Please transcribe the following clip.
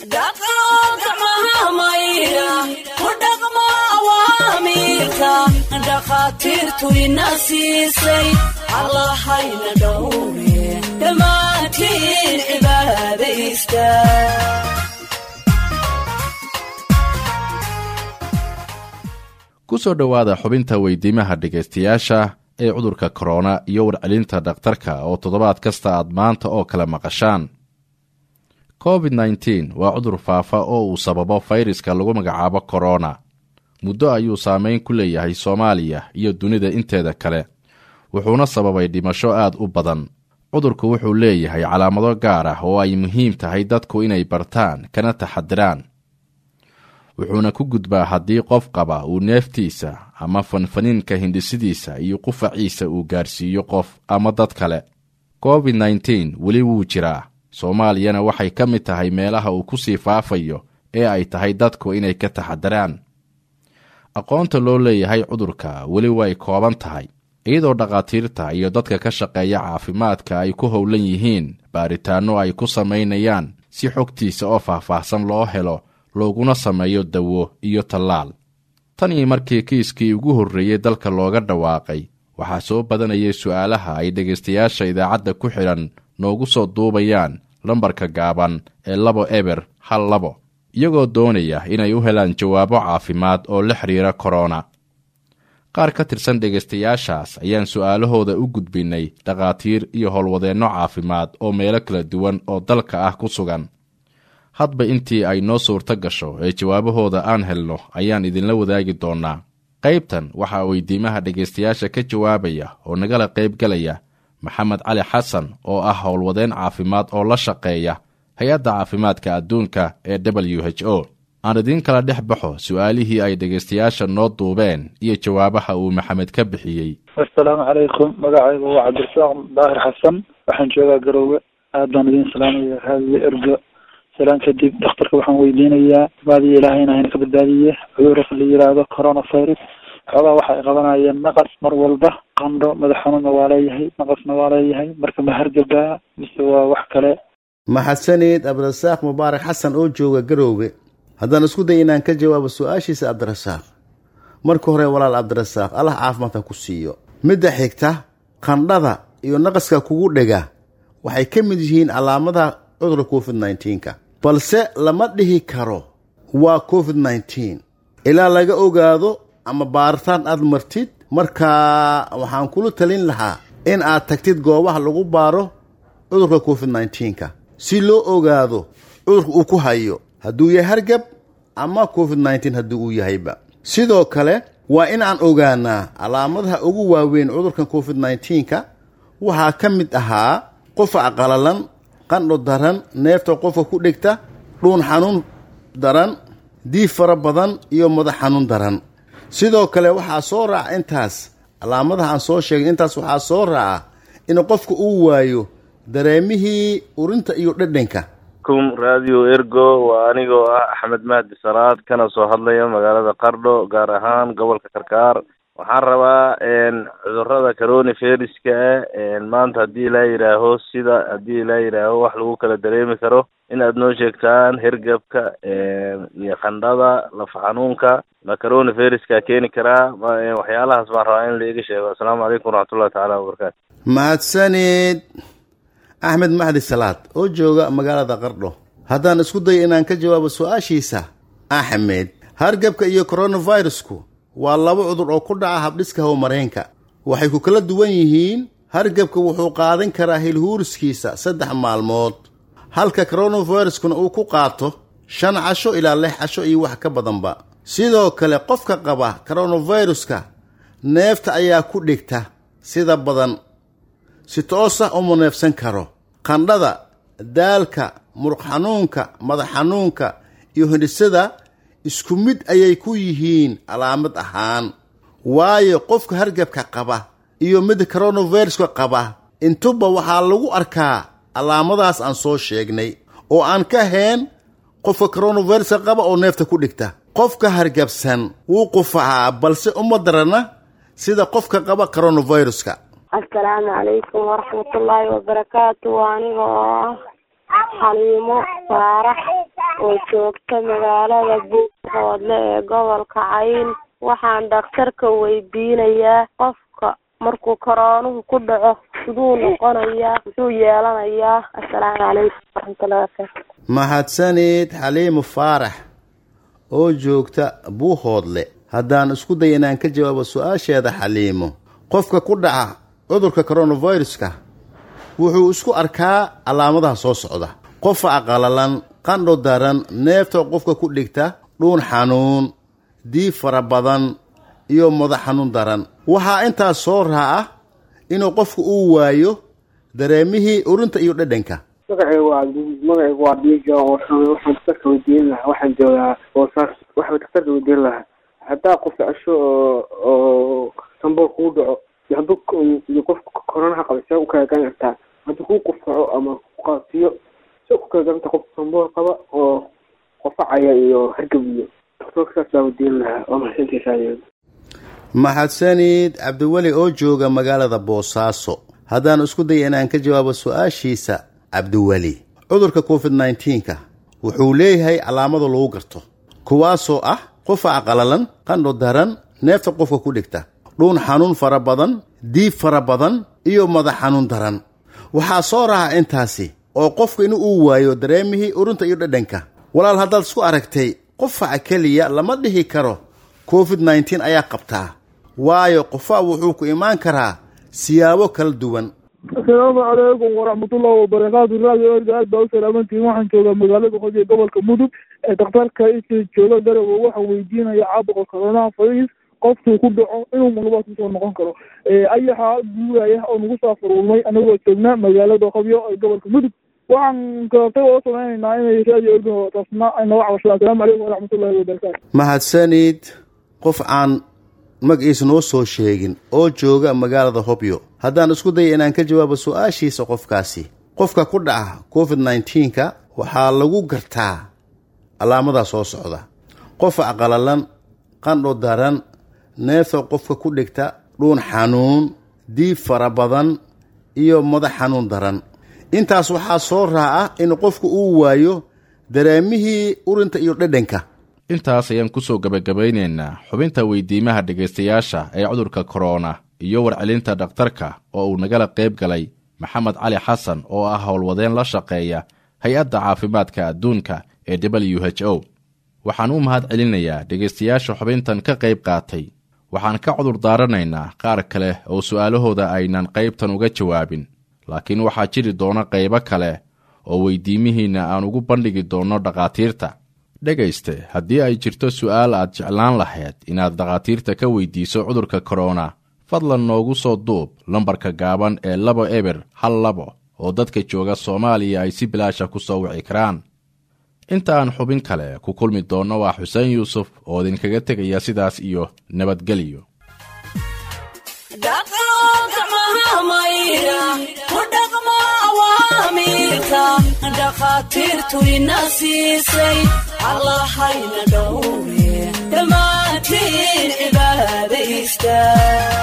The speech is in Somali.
dhaqo gacmaha maydha ku dhaqmo awaamiirka dhakhaatiirtu ina siisay allahayna dhowre dhammaantiin cibaadaysta ku soo dhowaada xubinta weydiimaha dhegaystayaasha ee cudurka korona iyo warcelinta dhakhtarka oo toddobaad kasta aad maanta oo kale maqashaan covid nteen waa cudur faafa oo uu sababo fayraska lagu magacaabo korona muddo ayuu saameyn ku leeyahay soomaaliya iyo dunida inteeda kale wuxuuna sababay dhimasho aad u badan cudurku wuxuu leeyahay calaamado gaar ah oo ay muhiim tahay dadku inay bartaan kana taxadiraan wuxuuna ku gudbaa haddii qof qaba uu neeftiisa ama fanfaniinka hindhisidiisa iyo qufaciisa uu gaarsiiyo qof ama dad kale covid nteen weli wuu jiraa soomaaliyana waxay ka mid tahay meelaha uu ku sii faafayo ee ay tahay dadku inay ka taxadiraan aqoonta loo leeyahay cudurka weli way kooban tahay iyadoo dhakhaatiirta iyo dadka ka shaqeeya caafimaadka ay ku howlan yihiin baaritaanno ay ku samaynayaan si xogtiisa oo faahfaahsan loo helo looguna sameeyo dawo iyo tallaal tan iyo markii kiiskii ugu horreeyey dalka looga dhawaaqay waxaa soo badanayay su'aalaha ay dhegaystayaasha idaacadda ku xidhan noogu soo duubayaan lambarka gaaban ee labo eber hal labo iyagoo doonaya inay u helaan jawaabo caafimaad oo la xidhiira korona qaar ka tirsan dhegaystayaashaas ayaan su'aalahooda u gudbinnay dhakhaatiir iyo howlwadeenno caafimaad oo meelo kala duwan oo dalka ah ku sugan hadba intii ay noo suurto gasho ee jawaabahooda aan helno ayaan idinla wadaagi doonnaa qaybtan waxaa weydiimaha dhegaystayaasha ka jawaabaya oo nagala qaybgalaya maxamed cali xasan oo ah howlwadeen caafimaad oo la shaqeeya hay-adda caafimaadka adduunka ee w h o aan idiin kala dhex baxo su'aalihii ay dhegaystayaasha noo duubeen iyo jawaabaha uu maxamed ka bixiyey assalaamu calaykum magacaygu waa cabdirasaaq daahir xasan waxaan joogaa garoowe aad baan idiin salaamaya raadiyo ergo salaan kadib dhakhtarka waxaan weydiinayaa baadiyo ilaahayna hayna ka badbaadiye cudurka la yiraahdo coronavirus xoogaa waxa ay qabanayeen naqas mar walba qandho madax xanuunna waa leeyahay naqasna waa leeyahay marka ma hargabaa mise waa wax kale maxadsaneed cabdirasaaq mubaarak xasan oo jooga garoowe haddaan isku day inaan ka jawaabo su-aashiisa cabdirasaaq marka hore walaal cabdirasaaq allah caafimaadka ku siiyo midda xigta qandhada iyo naqaska kugu dhega waxay ka mid yihiin calaamadaha cudurka covid nnteenka balse lama dhihi karo waa covid nteen ilaa laga ogaado ama baaritaan aad martid markaa waxaan kula talin lahaa in aad tagtid goobaha lagu baaro cudurka covid nteenka si loo ogaado cudurka uu ku hayo hadduu yahay hargab ama covid nteen haddii uu yahayba sidoo kale waa in aan ogaanaa calaamadaha ugu waaweyn cudurkan covid nteenka waxaa ka mid ahaa qofac qalalan qandho daran neefta qofka ku dhigta dhuun xanuun daran diif fara badan iyo madax xanuun daran sidoo kale waxaa soo raaca intaas calaamadaha aan soo sheegay intaas waxaa soo raaca in qofka uu waayo dareemihii urinta iyo dhedhanka kum radio ergo waa anigoo ah axmed mahdi salaad kana soo hadlaya magaalada qardho gaar ahaan gobolka karkaar waxaan rabaa cudurada corona feriska maanta haddii ilaa yidhaaho sida haddii ilaa yidhaaho wax lagu kala dareemi karo in aad noo sheegtaan hergebka iyo qandhada lafa xanuunka ma corona feriska keeni karaa waxyaalahaas baan rabaa in laiga sheego assalaamu calaykum waraxmatullahi tacaala wabarakaatu mahadsaneed axmed maxdi salaad oo jooga magaalada qardho haddaan isku dayo inaan ka jawaabo su-aashiisa axmed hargebka iyo coronavirusku waa laba cudur oo ku dhaca habdhiska howmareenka waxay ku kala duwan yihiin hargebka wuxuu qaadan karaa hilhuuriskiisa saddex maalmood halka coronaviruskuna uu ku qaato shan casho ilaa lix casho iyo wax ka badanba sidoo kale qofka qaba coronaviruska neefta ayaa ku dhigta sida badan si toosah uma neefsan karo qandhada daalka muruq xanuunka madax xanuunka iyo hindhisada isku mid ayay ku yihiin calaamad ahaan waayo qofka hargabka qaba iyo midda coronaviruska qaba intuba waxaa lagu arkaa calaamadaas aan soo sheegnay oo aan ka hayn qofka coronaviruska qaba oo neefta ku dhigta qofka hargabsan wuu qufacaa balse uma darana sida qofka qaba coronaviruska assalaamu calaykum waraxmatullaahi wabarakaatu waa aniga oo ah xaliimo saarax oo joogta magaalada buuhoodle ee gobolka cayn waxaan dhakhtarka weydiinayaa qofka markuu koroonuhu ku dhaco siduu noqonayaa muxuu yeelanayaa assalaamu calaykum waraxmatullahi wabarakaatu mahadsanid xaliimu faarax oo joogta buuhoodle haddaan isku day inaan ka jawaabo su-aasheeda xaliimo qofka ku dhaca cudurka coronaviruska wuxuu isku arkaa calaamadaha soo socda qofa aqalalan qandho daran neefta qofka ku dhigta dhuun xanuun diib fara badan iyo madax xanuun daran waxaa intaas soo raaca inuu qofku uu waayo dareemihii urinta iyo dhadhanka magacaygu waa magacaygu waa diiga oo xumay waxaan daktarka weydiin lahaa waxaan joogaa boosaas waxaan daktarka weydiin lahaa haddaa qof dhasho oo oo sambool kuu dhaco iyo hadduu iyo qofka koronaha qaba see u kala garan kartaa hadduu kuu qufkaco ama kuqaasiyo see ku kala garan kartaa qofka sambool qaba oo qofacaya iyo hargab iyo daktarka saas baa weydiin lahaa waa mahadsantiisaa mahadsanid cabdiweli oo jooga magaalada boosaaso haddaan isku daya inaan ka jawaabo su-aashiisa cabdiweli cudurka covid nneteen-ka wuxuu leeyahay calaamado lagu garto kuwaasoo ah qofa aqalalan qandho daran neefta qofka ku dhigta dhuun xanuun fara badan diib fara badan iyo madax xanuun daran waxaa soo raaca intaasi oo qofka in uu waayo dareemihii urinta iyo dhadhanka walaal haddaad isku aragtay qofaca keliya lama dhihi karo covid nneteen ayaa qabtaa waayo qofa wuxuu ku imaan karaa siyaabo kala duwan asalaamu calaykum waraxmatullahi wabarakaatu raadio erga aad baa u salaamantihin waxaan joogaa magaalada qodi ee gobolka mudug ee dhakhtarka isii jooga garowe waxaan weydiinaya caabuqa coronaha virus qofkuu ku dhaco inuu malabaad kusoo noqon karo ayaxa guuraya oo nagu soo furulmay anagoo joognaa magaalada qobyo ee gobolka mudug waxaan kalatay oo sameynaynaa inay raadio erga taasna ay naga cabashadaan asalaamu calaykum waraxmatullahi wabarakaatu mahadsanid qof aan magaciisa noo soo sheegin oo jooga magaalada hobyo haddaan isku daya inaan ka jawaabo su-aashiisa qofkaasi qofka ku dhaca covid nneteen-ka waxaa lagu gartaa calaamadaa soo socda qofa aqalalan qandho daran neefta qofka ku dhigta dhuun xanuun diib fara badan iyo madax xanuun daran intaas waxaa soo raaca in qofku uu waayo dareemihii urinta iyo dhadhanka intaas ayaan kusoo gebagabaynaynaa xubinta weydiimaha dhegaystayaasha ee cudurka korona iyo warcelinta dhakhtarka oo uu nagala qayb galay maxamed cali xasan oo ah howlwadeen la shaqeeya hay-adda caafimaadka adduunka ee w h o waxaan u mahad celinayaa dhegaystayaasha xubintan ka qayb qaatay waxaan ka cudur daaranaynaa qaar kale oo su'aalahooda aynan qaybtan uga jawaabin laakiin waxaa jiri doona qaybo kale oo weydiimihiinna aan ugu bandhigi doonno dhakhaatiirta dhegayste haddii ay jirto su'aal aad jeclaan lahayd inaad dhakhaatiirta ka weydiiso cudurka korona fadlan noogu soo duub lambarka gaaban ee labo eber hal labo oo dadka jooga soomaaliya ay si bilaasha ku soo wici karaan inta aan xubin kale ku kulmi doonno waa xuseen yuusuf oo idinkaga tegaya sidaas iyo nabadgelyo dhakhaatiirtu ina siisay allahayna dhowre dhammaantiin cibaada istaag